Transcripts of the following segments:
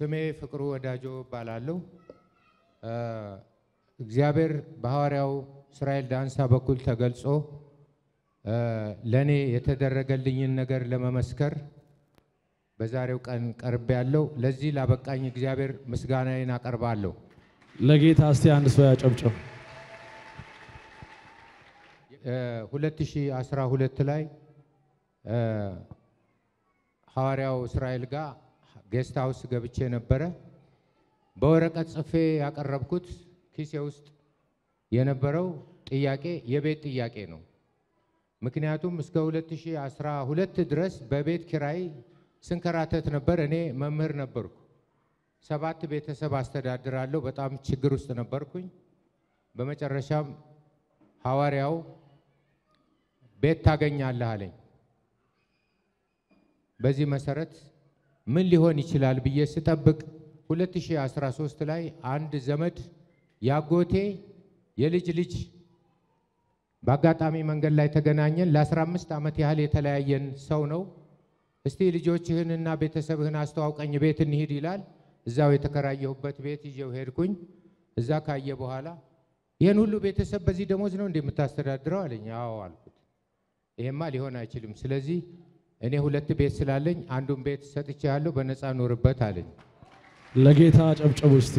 ስሜ ፍቅሩ ወዳጆ እባላለሁ። እግዚአብሔር በሐዋርያው እስራኤል ዳንሳ በኩል ተገልጾ ለእኔ የተደረገልኝን ነገር ለመመስከር በዛሬው ቀን ቀርቤ ያለው ለዚህ ላበቃኝ እግዚአብሔር ምስጋናዬን አቀርባለሁ። ለጌታ እስቲ አንድ ሰው ያጨብጭብ። 2012 ላይ ሐዋርያው እስራኤል ጋር ጌስት ሃውስ ገብቼ ነበረ። በወረቀት ጽፌ ያቀረብኩት ኪሴ ውስጥ የነበረው ጥያቄ የቤት ጥያቄ ነው። ምክንያቱም እስከ 2012 ድረስ በቤት ኪራይ ስንከራተት ነበር። እኔ መምህር ነበርኩ። ሰባት ቤተሰብ አስተዳድራለሁ። በጣም ችግር ውስጥ ነበርኩኝ። በመጨረሻም ሐዋርያው ቤት ታገኛለህ አለኝ። በዚህ መሰረት ምን ሊሆን ይችላል ብዬ ስጠብቅ 2013 ላይ አንድ ዘመድ ያጎቴ የልጅ ልጅ በአጋጣሚ መንገድ ላይ ተገናኘን። ለ15 ዓመት ያህል የተለያየን ሰው ነው። እስቲ ልጆችህንና ቤተሰብህን አስተዋውቀኝ ቤት እንሂድ ይላል። እዛው የተከራየሁበት ቤት ይዤው ሄድኩኝ። እዛ ካየ በኋላ ይህን ሁሉ ቤተሰብ በዚህ ደሞዝ ነው እንደምታስተዳድረው አለኝ። አዎ አልኩት። ይሄማ ሊሆን አይችልም። ስለዚህ እኔ ሁለት ቤት ስላለኝ አንዱን ቤት ሰጥቼሃለሁ፣ በነፃ ኖርበት አለኝ። ለጌታ አጨብጭቡ እስቲ።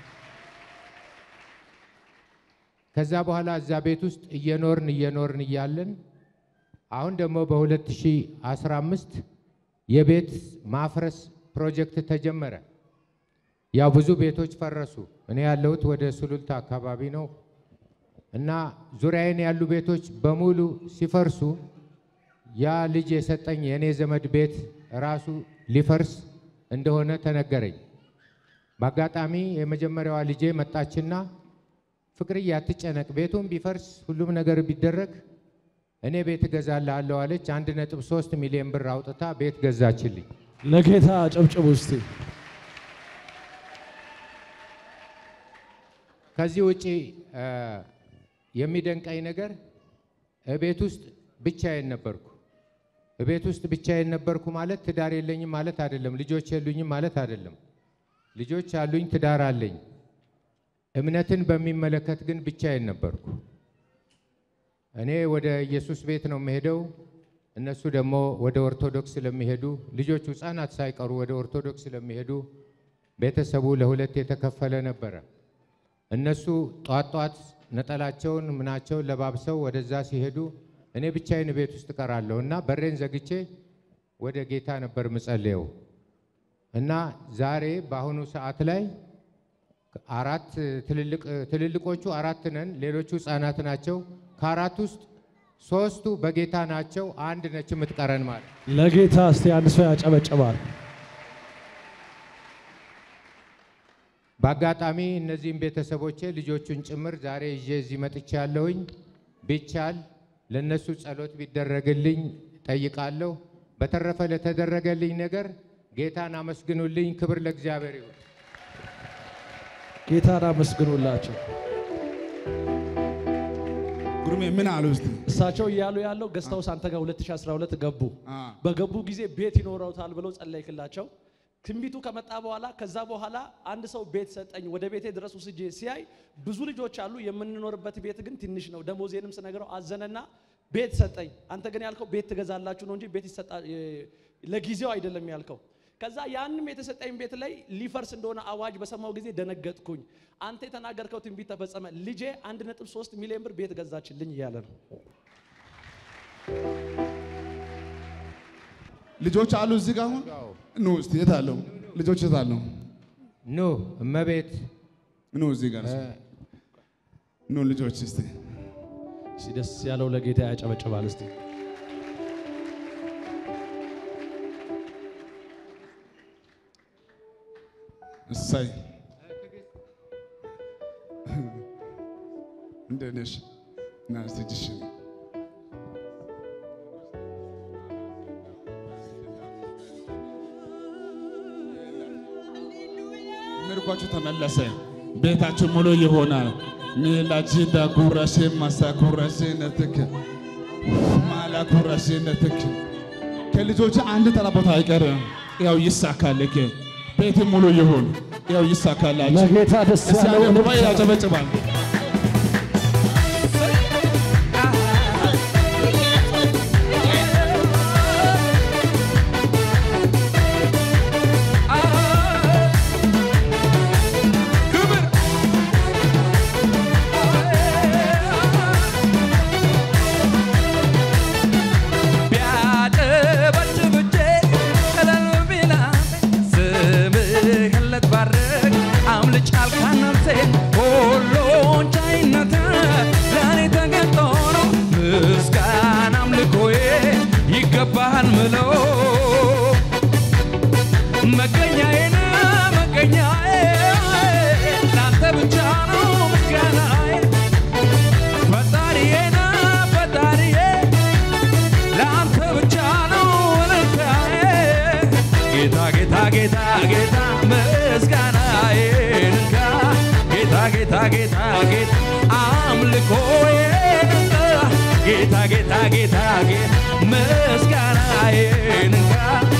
ከዛ በኋላ እዛ ቤት ውስጥ እየኖርን እየኖርን እያለን አሁን ደግሞ በ2015 የቤት ማፍረስ ፕሮጀክት ተጀመረ። ያው ብዙ ቤቶች ፈረሱ። እኔ ያለሁት ወደ ሱሉልታ አካባቢ ነው እና ዙሪያዬን ያሉ ቤቶች በሙሉ ሲፈርሱ ያ ልጅ የሰጠኝ የእኔ ዘመድ ቤት ራሱ ሊፈርስ እንደሆነ ተነገረኝ። በአጋጣሚ የመጀመሪያዋ ልጄ መጣችና ፍቅርዬ አትጨነቅ፣ ቤቱም ቢፈርስ ሁሉም ነገር ቢደረግ እኔ ቤት እገዛልሃለሁ አለች። አንድ ነጥብ ሶስት ሚሊዮን ብር አውጥታ ቤት ገዛችልኝ። ለጌታ አጨብጭቡ እስቲ። ከዚህ ውጪ የሚደንቀኝ ነገር እቤት ውስጥ ብቻዬን ነበርኩ። እቤት ውስጥ ብቻዬን ነበርኩ ማለት ትዳር የለኝም ማለት አይደለም። ልጆች የሉኝም ማለት አይደለም። ልጆች አሉኝ፣ ትዳር አለኝ። እምነትን በሚመለከት ግን ብቻዬን ነበርኩ። እኔ ወደ ኢየሱስ ቤት ነው የምሄደው፣ እነሱ ደግሞ ወደ ኦርቶዶክስ ስለሚሄዱ ልጆቹ ሕፃናት ሳይቀሩ ወደ ኦርቶዶክስ ስለሚሄዱ ቤተሰቡ ለሁለት የተከፈለ ነበረ። እነሱ ጧት ጧት ነጠላቸውን ምናቸውን ለባብሰው ወደዛ ሲሄዱ እኔ ብቻዬን ቤት ውስጥ እቀራለሁ እና በሬን ዘግቼ ወደ ጌታ ነበር ምጸልየው እና ዛሬ በአሁኑ ሰዓት ላይ አራት ትልልቆቹ አራት ነን፣ ሌሎቹ ህፃናት ናቸው። ከአራት ውስጥ ሶስቱ በጌታ ናቸው። አንድ ነች የምትቀረን ማለት ለጌታ እስቲ አንድ ሰው ያጨበጭባል። በአጋጣሚ እነዚህም ቤተሰቦቼ ልጆቹን ጭምር ዛሬ ይዤ እዚህ መጥቼ ያለሁኝ ቢቻል ለእነሱ ጸሎት ቢደረግልኝ ጠይቃለሁ። በተረፈ ለተደረገልኝ ነገር ጌታን አመስግኑልኝ። ክብር ለእግዚአብሔር ይሁን። ጌታን አመስግኑላቸው። ጉርሜ ምን አሉ እስቲ? እሳቸው እያሉ ያለው ገስታውስ አንተ ጋር 2012 ገቡ። በገቡ ጊዜ ቤት ይኖረውታል ብለው ጸለይክላቸው። ትንቢቱ ከመጣ በኋላ ከዛ በኋላ አንድ ሰው ቤት ሰጠኝ፣ ወደ ቤቴ ድረስ ውስጄ ሲያይ ብዙ ልጆች አሉ፣ የምንኖርበት ቤት ግን ትንሽ ነው። ደሞዜንም ስነግረው አዘነና ቤት ሰጠኝ። አንተ ግን ያልከው ቤት ትገዛላችሁ ነው እንጂ ቤት ይሰጣ ለጊዜው አይደለም ያልከው። ከዛ ያንም የተሰጠኝ ቤት ላይ ሊፈርስ እንደሆነ አዋጅ በሰማው ጊዜ ደነገጥኩኝ። አንተ የተናገርከው ትንቢት ተፈጸመ። ልጄ 1.3 ሚሊዮን ብር ቤት ገዛችልኝ እያለ ነው። ልጆች አሉ እዚህ ጋር አሁን ኑ እስቲ የት አለው? ልጆች የት አለው? ኑ እመቤት ኑ እዚህ ጋር እስቲ። ኑ ልጆች እስቲ እስቲ ደስ ያለው ለጌታ ያጨበጭባል እስቲ። እሰይ እንዴት ነሽ? ና እስቲ እጅሽን ምርኳችሁ ተመለሰ። ቤታችሁ ሙሉ ይሆናል። ሚላጂዳ ጉረሴ ማሳ ጉረሴ ነትክ ማላ ጉረሴ ነትክ ከልጆች አንድ ተራ ቦታ አይቀርም። ያው ይሳካልክ። ቤት ሙሉ ይሁን። ያው ይሳካላችሁ። ለጌታ ደስ እስቲ ያለው አንድ ጉባኤ ያጨበጭባል። ቢያጨበጭብ እጄ እልል ቢላ ስምህን ልትባርክ አምልጭ አልካት ነፍሴን ሁሉን ቻይነት ለእኔ ተገልጦ ነው ምስጋና አምልኮዬ ይገባሃል ምለው መገኛዬን መገኛዬ ላንተ ብቻ ነው ምስጋናዬ ፈጣሪዬን ፈጣሪዬ ለአንተ ብቻ ነው እልልታዬ ጌታ ጌታ ጌታ ጌታ ምስጋናዬን እንካ ጌታ ጌታ ጌታ ጌታ አምልኮዬን እንካ ጌታ ጌታ ጌታ ጌታ ምስጋናዬን እንካ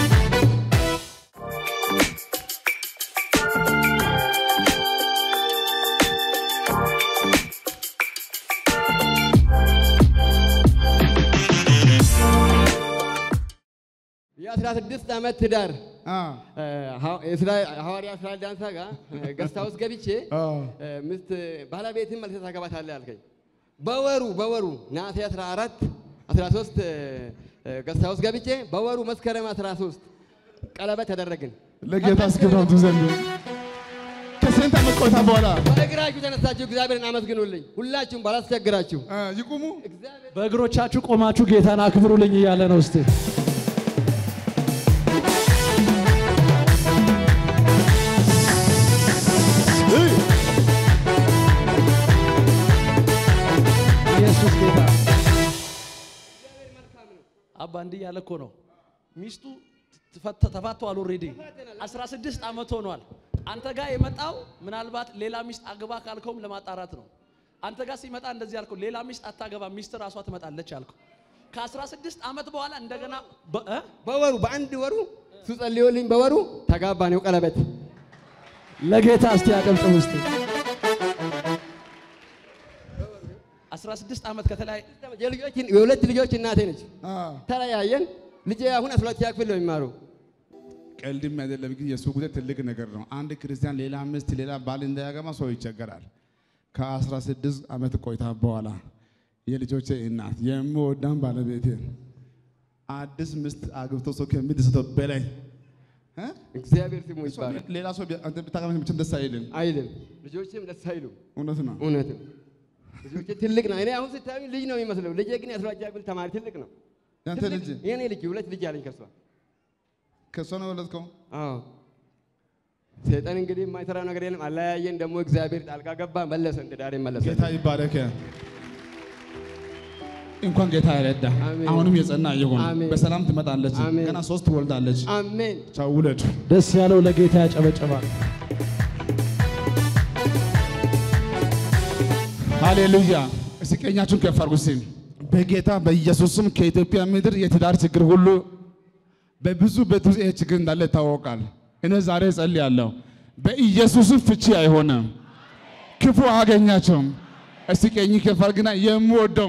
የአስራ ስድስት ዓመት ትዳር አ እ፣ ሐ- የእስራ- ሐዋርያ እስራኤል ዳንሳ ጋር ገስታ ውስጥ ገብቼ አ እ፣ ሚስት ባለቤትን መልሰህ ታገባታለህ አልከኝ። በወሩ በወሩ ነሐሴ 14 13 ገስታ ውስጥ ገብቼ በወሩ መስከረም 13 ቀለበት ተደረግን። ለጌታ እስክብራቱ ዘንድ ከስንት ዓመት ቆይታ በኋላ በእግራችሁ ተነሳችሁ እግዚአብሔርን አመስግኑልኝ። ሁላችሁም ባላስቸግራችሁ አ ይቁሙ። እግዚአብሔር በእግሮቻችሁ ቆማችሁ ጌታን አክብሩልኝ እያለ ነው። እስቲ ኢየሱስ ጌታ አባ እንዲህ ያለ እኮ ነው። ሚስቱ ተፈተ- ተፋተዋል። ኦልሬዲ 16 ዓመት ሆኗል። አንተ ጋር የመጣው ምናልባት ሌላ ሚስት አግባ ካልከውም ለማጣራት ነው። አንተ ጋር ሲመጣ እንደዚህ ያልከው ሌላ ሚስት አታገባ፣ ሚስት ራሷ ትመጣለች ያልከው ከ16 ዓመት በኋላ እንደገና በ- እ? በወሩ በአንድ ወሩ እሱ ጸልዮልኝ በወሩ ተጋባ ነው ቀለበት ለጌታ እስቲ አጨብጭቡ እስቲ 16 ዓመት ከተለያየ የልጆች የሁለት ልጆች እናቴ ነች። አ ተለያየን። ልጄ አሁን አስራ ሁለተኛ ክፍል ነው የሚማሩ። ቀልድም አይደለም ግን የእሱ ጉዳይ ትልቅ ነገር ነው። አንድ ክርስቲያን ሌላ ሚስት ሌላ ባል እንዳያገባ ሰው ይቸገራል። ከ16 ዓመት ቆይታ በኋላ የልጆቼ እናት የምወዳን ባለቤቴን አዲስ ሚስት አግብቶ ሰው ከሚደሰተው በላይ እ? እግዚአብሔር ስሙ ይባላል። ሌላ ሰው ቢ- አንተ ብታገባ መቼም ደስ አይልም። አይልም ልጆችም ደስ አይሉም። እውነት ነው። እውነትም ልጆቼ ትልቅ ነው። እኔ አሁን ስታዩ ልጅ ነው የሚመስለው። ልጄ ግን የአስራ ሁለተኛ ክፍል ተማሪ ትልቅ ነው። ያንተ ትልቅ- ልጅ የእኔ ልጅ ሁለት ልጅ አለኝ ከሷ። ከእሷ ነው የወለድከው? አዎ ሰይጣን እንግዲህ የማይሰራው ነገር የለም። አለያየን። ደግሞ እግዚአብሔር ጣልቃ ገባ፣ መለሰን፣ ትዳሬ መለሰን። ጌታ ይባረክ። እንኳን ጌታ ይረዳ። አሜን። አሁንም የጸና ይሁን። አሜን። በሰላም ትመጣለች። አሜን። ገና ሶስት ትወልዳለች። አሜን። ቻው ውለድ። ደስ ያለው ለጌታ ያጨበጭባል። ሃሌሉያ። እስቲ ቀኛችሁን ከፍ አድርጉ። እስቲ በጌታ በኢየሱስም ከኢትዮጵያ ምድር የትዳር ችግር ሁሉ በብዙ ቤት ውስጥ ይሄ ችግር እንዳለ ይታወቃል። እኔ ዛሬ እጸልያለሁ፣ በኢየሱስም ፍቺ አይሆንም፣ ክፉ አያገኛቸውም። እስቲ ቀኝ ከፍ አድርግና የምወደው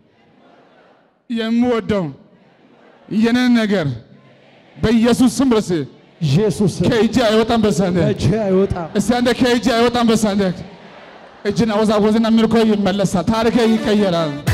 የምወደው የኔን ነገር በኢየሱስ ስም ርስ ኢየሱስ ከእጅ አይወጣም በሳንደ እጅ አይወጣም። እስቲ አንደ ከእጅ አይወጣም በሳንደ እጅን አወዛወዝና ምልኮ ይመለሳል፣ ታሪክ ይቀየራል።